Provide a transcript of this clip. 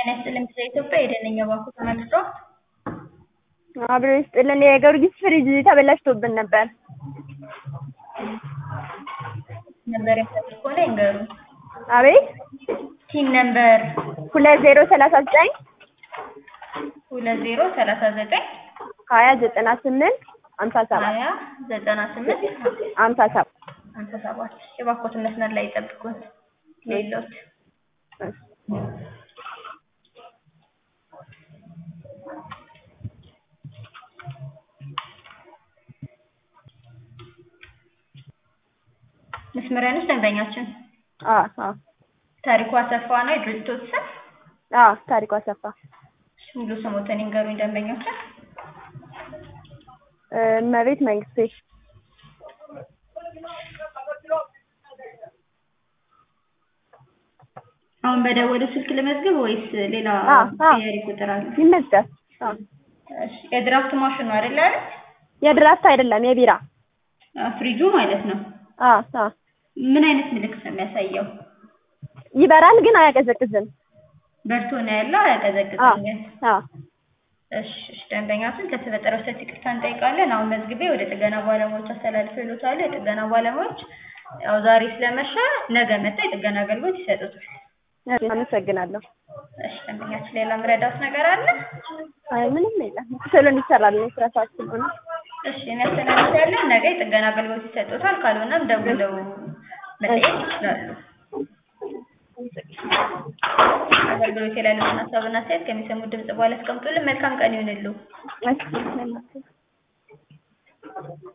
ጤና ይስጥልኝ ስለ ኢትዮጵያ የደነኛ ባንኩ ተመልሶ አብሮ ይስጥልን። የጊዮርጊስ ፍሪጅ ተበላሽቶብን ነበር። ነበር የፈለግ ከሆነ ይንገሩ። አቤት ቲን ነምበር ሁለት ዜሮ ሰላሳ ዘጠኝ ሁለት ዜሮ ሰላሳ ዘጠኝ ሀያ ዘጠና ስምንት ሀምሳ ሰባት ሀያ ዘጠና ስምንት ሀምሳ ሰባት ሀምሳ ሰባት የባኮትን መስመር ላይ ይጠብቁን። ሌሎት መስመሪያኖች ደንበኛችን አዎ አዎ ታሪኩ አሰፋ ነው የድርጅቶት ስም። አዎ ታሪኩ አሰፋ ሙሉ ስሞትን ይንገሩኝ ደንበኛችን። እመቤት መንግስቴ አሁን በደወሉ ስልክ ልመዝግብ ወይስ ሌላ አዎ፣ አዎ። ቀያሪ ቁጥር አለ? ይመዝገብ። አዎ እሺ፣ የድራፍት ማሽኑ አይደል አይደል? የድራፍት አይደለም የቢራ አ፣ ፍሪጁ ማለት ነው። አዎ አዎ ምን አይነት ምልክት ነው የሚያሳየው? ይበራል ግን አያቀዘቅዝም። በርቶ ነው ያለው፣ አዎ አያቀዘቅዝም ግን። አዎ እሺ፣ እሺ፣ ደንበኛችን ከተፈጠረው ስህተት ይቅርታ እንጠይቃለን። አሁን መዝግቤ ወደ ጥገና ባለሙያዎች አስተላልፌልዎታለሁ። የጥገና ባለሙያዎች ያው ዛሬ ስለመሸ ነገ መጥተው የጥገና አገልግሎት ይሰጡታል። እሺ፣ አመሰግናለሁ። እሺ፣ ደንበኛችን ሌላ ምረዳት ነገር አለ? አይ ምንም የለም። ቶሎ እንዲሰራል ነው ስራ ሰዓት ስለሆነ። እሺ፣ እኔ አስተላልፌያለሁ። ነገ የጥገና አገልግሎት ይሰጡታል። ካልሆነም ደውለው መጠየቅ ይችላሉ። አገልግሎት ላይ ያለውን ሀሳብና አስተያየት ከሚሰሙት ድምጽ በኋላ አስቀምጡልን። መልካም ቀን ይሁንልዎ። እሺ